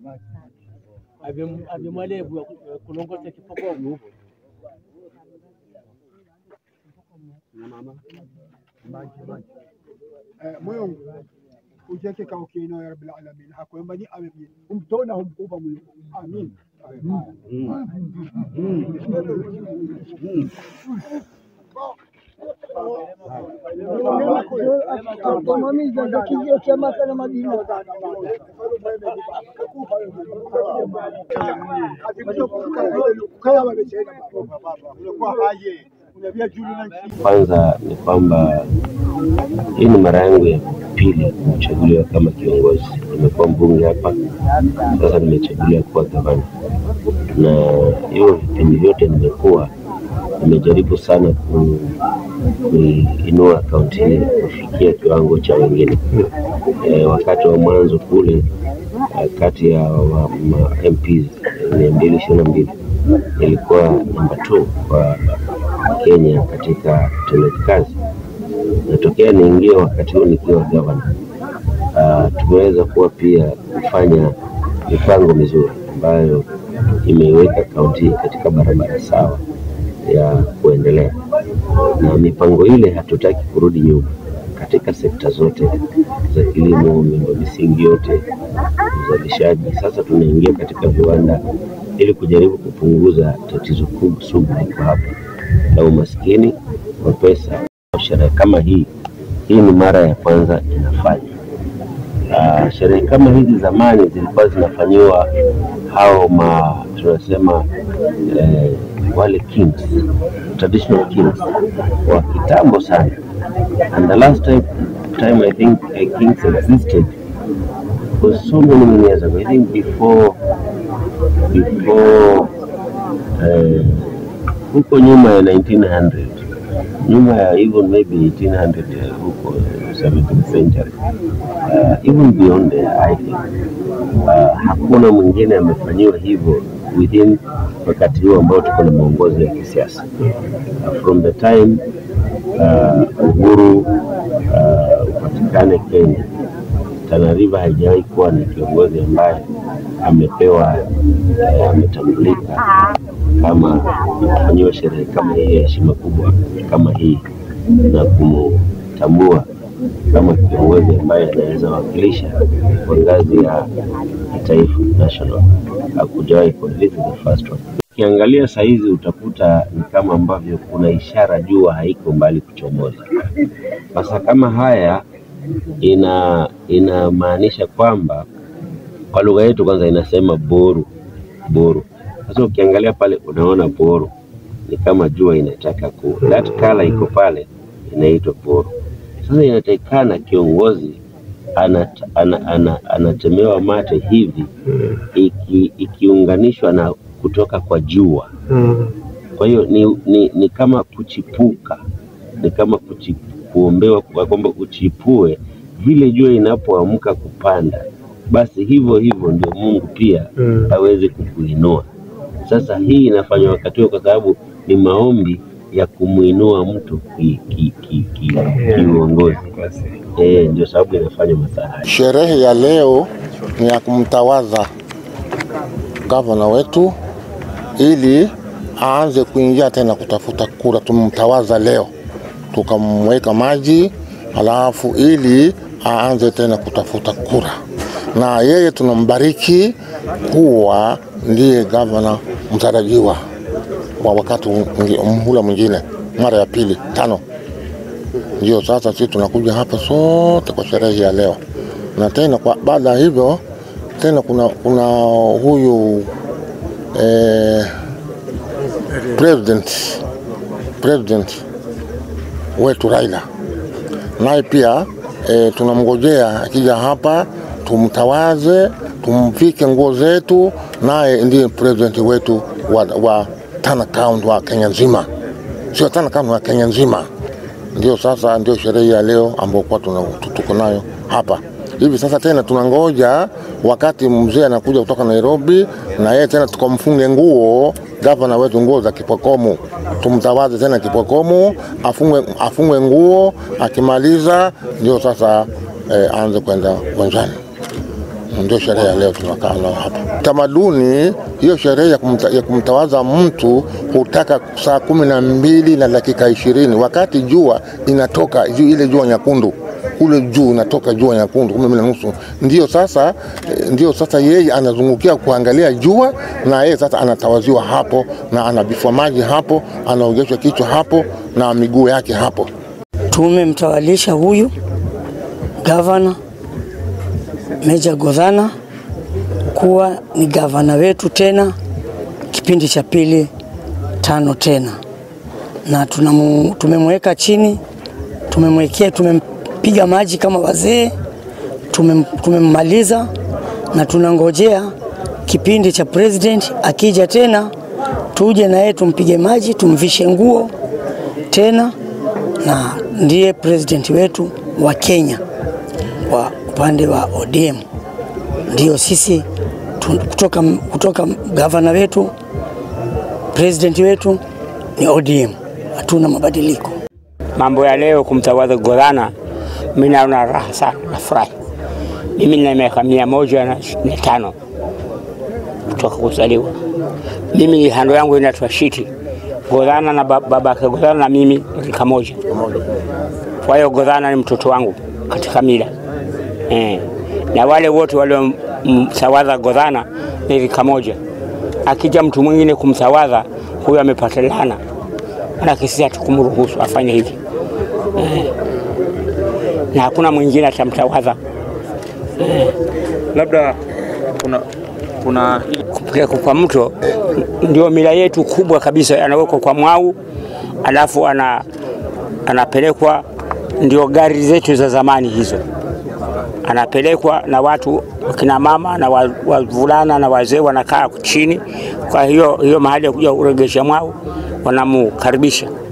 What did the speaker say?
avyomwalevu kulongoza kipokomo Eh, Mungu ujeke kao kino ya rabbil alamin hakwamba ni awe mjini umtona humkupa Mungu amin akamamiza za kijio cha Maka na Madina. Kwanza ni kwamba hii ni mara yangu ya pili kuchaguliwa kama kiongozi. Nimekuwa mbunge hapa, sasa nimechaguliwa kuwa gavana, na hiyo vipindi vyote nimekuwa nimejaribu sana ku, kuinua kaunti hii kufikia kiwango cha wengine. E, wakati wa mwanzo kule eh, kati ya wa, ma MPs mia mbili ishirini na mbili nilikuwa namba 2 kwa Kenya katika utendaji kazi. Natokea niingie wakati huu nikiwa gavana. Uh, tumeweza kuwa pia kufanya mipango mizuri ambayo imeiweka kaunti hii katika barabara sawa ya kuendelea, na mipango ile hatutaki kurudi nyuma katika sekta zote za kilimo, miundo misingi yote, uzalishaji. Sasa tunaingia katika viwanda ili kujaribu kupunguza tatizo kubwa sugu liko hapa la umaskini wa pesa. Sherehe kama hii hii ni mara ya kwanza inafanya. Uh, sherehe kama hizi zamani zilikuwa zinafanyiwa hao ma tunasema eh, wale kings traditional kings wa kitambo sana and the last time, time I think uh, kings existed was so many, many years ago I think before before eh, huko nyuma ya 1900 nyuma ya even maybe 1800 eh, huko 17th century uh, even beyond there, I think uh, hakuna mwingine amefanyiwa hivyo within wakati huu ambao tuko na maongozi ya kisiasa uh, from the time uh, uhuru uh, upatikane Kenya, Tana River haijawahi kuwa na kiongozi ambaye amepewa eh, ametambulika kama kufanyiwa sherehe kama hii ya heshima kubwa kama hii na kumtambua kama kiongozi ambaye anaweza wakilisha kwa ngazi ya kitaifa national. Hakujawahi kuwa, this is the first one. Ukiangalia saizi utakuta ni kama ambavyo kuna ishara jua haiko mbali kuchomoza. Sasa kama haya ina inamaanisha kwamba kwa lugha yetu kwanza inasema boru boru. Sasa ukiangalia pale unaona boru ni kama jua inataka ku that color iko pale inaitwa boru. Sasa inatakikana kiongozi anat, ana, ana, anatemewa mate hivi iki, ikiunganishwa na kutoka kwa jua. Kwa hiyo ni, ni, ni kama kuchipuka, ni kama kuchi, kuombewa kwa kwamba uchipue vile jua inapoamka kupanda, basi hivyo hivyo ndio Mungu pia aweze kukuinua. Sasa hii inafanywa wakati huo kwa sababu ni maombi ya kumwinua mtu kiuongozi ki, ki, ki, kiuongozi. Eh, ndio sababu inafanywa masaa haya. Sherehe ya leo ni ya kumtawaza gavana wetu ili aanze kuingia tena kutafuta kura. Tumemtawaza leo tukamweka maji, alafu ili aanze tena kutafuta kura, na yeye tunambariki kuwa ndiye gavana mtarajiwa wa wakati mwingi- mhula mwingine mara ya pili tano. Ndio sasa sisi tunakuja hapa sote kwa sherehe ya leo, na tena kwa baada ya hivyo tena kuna, kuna huyu eh, president president wetu Raila naye pia eh, tunamngojea akija hapa tumtawaze, tumvike nguo zetu, naye ndiye president wetu wa, wa Tana County wa Kenya nzima, sio Tana County wa Kenya nzima. Ndio sasa ndio sherehe ya leo ambayo kwa tuna- tuko nayo hapa hivi sasa. Tena tunangoja wakati mzee anakuja kutoka Nairobi, na yeye tena tukamfunge nguo gavana wetu, nguo za Kipokomo, tumtawaze tena Kipokomo, afungwe, afungwe nguo. Akimaliza ndio sasa eh, aanze kwenda uwanjani. Ndio sherehe ya leo tunakaa nao hapa. Tamaduni hiyo sherehe ya, kumta, ya kumtawaza mtu hutaka saa kumi na mbili na dakika ishirini wakati jua inatoka juu, ile jua nyekundu kule juu inatoka jua nyekundu kumi na nusu, ndio sasa, ndio sasa yeye anazungukia kuangalia jua, na yeye sasa anatawaziwa hapo na anabifwa maji hapo, anaogeshwa kichwa hapo na miguu yake hapo. Tumemtawalisha huyu gavana Meja Godhana kuwa ni gavana wetu tena kipindi cha pili tano tena, na tunamu, tumemweka chini, tumemwekea, tumempiga maji kama wazee, tumem, tumemmaliza na tunangojea kipindi cha president akija tena, tuje na yeye tumpige maji, tumvishe nguo tena, na ndiye president wetu wa Kenya wa upande wa ODM. Ndio sisi tu, kutoka, kutoka gavana wetu president wetu ni ODM, hatuna mabadiliko. Mambo ya leo kumtawadha Godhana, mimi naona raha sana, nafurahi. Mimi nina miaka mia moja na na tano kutoka kuzaliwa. Mimi hando yangu inaitwa Shiti Godhana na babake Godhana na mimi rika moja. Kwa hiyo Godhana ni mtoto wangu katika mila eh. Na wale wote waliomtawadha Godhana ni rika moja. Akija mtu mwingine kumtawadha huyo amepata laana, manake sisi hatukumruhusu afanye hivi eh. Na hakuna mwingine atamtawadha labda kuna kuna kupelekwa kwa mto ndio mila yetu kubwa kabisa. Anawekwa kwa mwau, alafu ana, anapelekwa ndio gari zetu za zamani hizo, anapelekwa na watu wakina mama na wavulana na wazee wanakaa chini. Kwa hiyo hiyo mahali ya kuja kuregesha mwau wanamukaribisha